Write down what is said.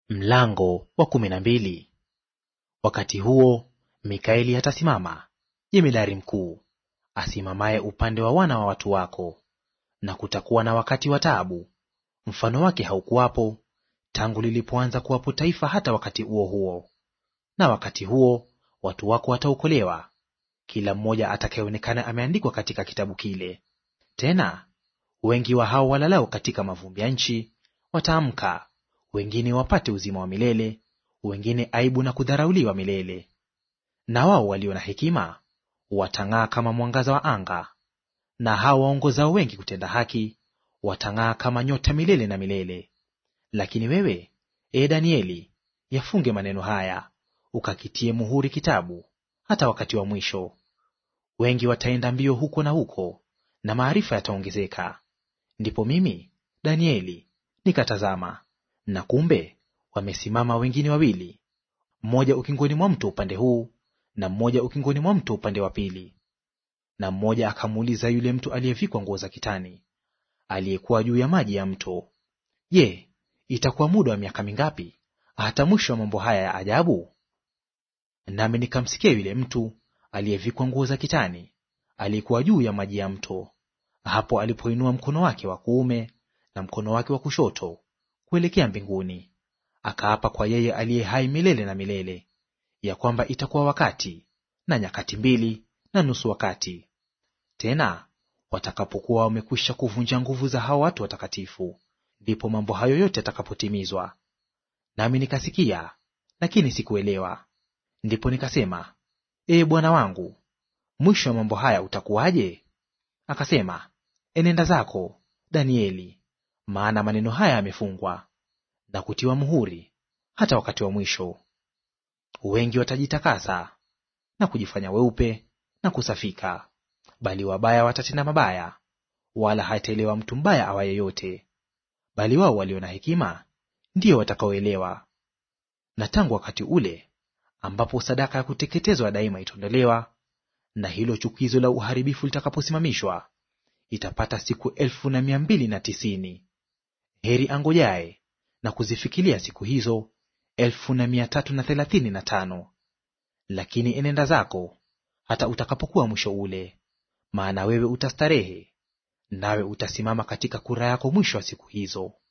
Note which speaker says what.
Speaker 1: Mlango wa kumi na mbili. Wakati huo Mikaeli atasimama, jemedari mkuu, asimamaye upande wa wana wa watu wako. Na kutakuwa na wakati wa taabu, mfano wake haukuwapo tangu lilipoanza kuwapo taifa hata wakati huo huo. Na wakati huo watu wako wataokolewa, kila mmoja atakayeonekana ameandikwa katika kitabu kile. Tena wengi wa hao walalao katika mavumbi ya nchi wataamka wengine wapate uzima wa milele, wengine aibu na kudharauliwa milele. Na wao walio na hekima watang'aa kama mwangaza wa anga, na hao waongozao wengi kutenda haki watang'aa kama nyota milele na milele. Lakini wewe, e Danieli, yafunge maneno haya, ukakitie muhuri kitabu, hata wakati wa mwisho. Wengi wataenda mbio huko na huko, na maarifa yataongezeka. Ndipo mimi Danieli nikatazama na kumbe wamesimama wengine wawili, mmoja ukingoni mwa mto upande huu, na mmoja ukingoni mwa mto upande wa pili. Na mmoja akamuuliza yule mtu aliyevikwa nguo za kitani, aliyekuwa juu ya maji ya mto, Je, itakuwa muda wa miaka mingapi hata mwisho wa mambo haya ya ajabu? Nami nikamsikia yule mtu aliyevikwa nguo za kitani, aliyekuwa juu ya maji ya mto, hapo alipoinua mkono wake wa kuume na mkono wake wa kushoto kuelekea mbinguni, akaapa kwa yeye aliye hai milele na milele, ya kwamba itakuwa wakati na nyakati mbili na nusu wakati, tena watakapokuwa wamekwisha kuvunja nguvu za hao watu watakatifu, ndipo mambo hayo yote yatakapotimizwa. Nami nikasikia, lakini sikuelewa. Ndipo nikasema, Ee Bwana wangu, mwisho wa mambo haya utakuwaje? Akasema, enenda zako Danieli, maana maneno haya yamefungwa na kutiwa muhuri hata wakati wa mwisho. Wengi watajitakasa na kujifanya weupe na kusafika, bali wabaya watatenda mabaya, wala hataelewa mtu mbaya awaye yote, bali wao walio na hekima ndiyo watakaoelewa. Na tangu wakati ule ambapo sadaka ya kuteketezwa daima itaondolewa, na hilo chukizo la uharibifu litakaposimamishwa, itapata siku elfu na mia mbili na tisini. Heri angojaye na kuzifikilia siku hizo elfu na mia tatu na thelathini na tano. Lakini enenda zako hata utakapokuwa mwisho ule, maana wewe utastarehe, nawe utasimama katika kura yako mwisho wa siku hizo.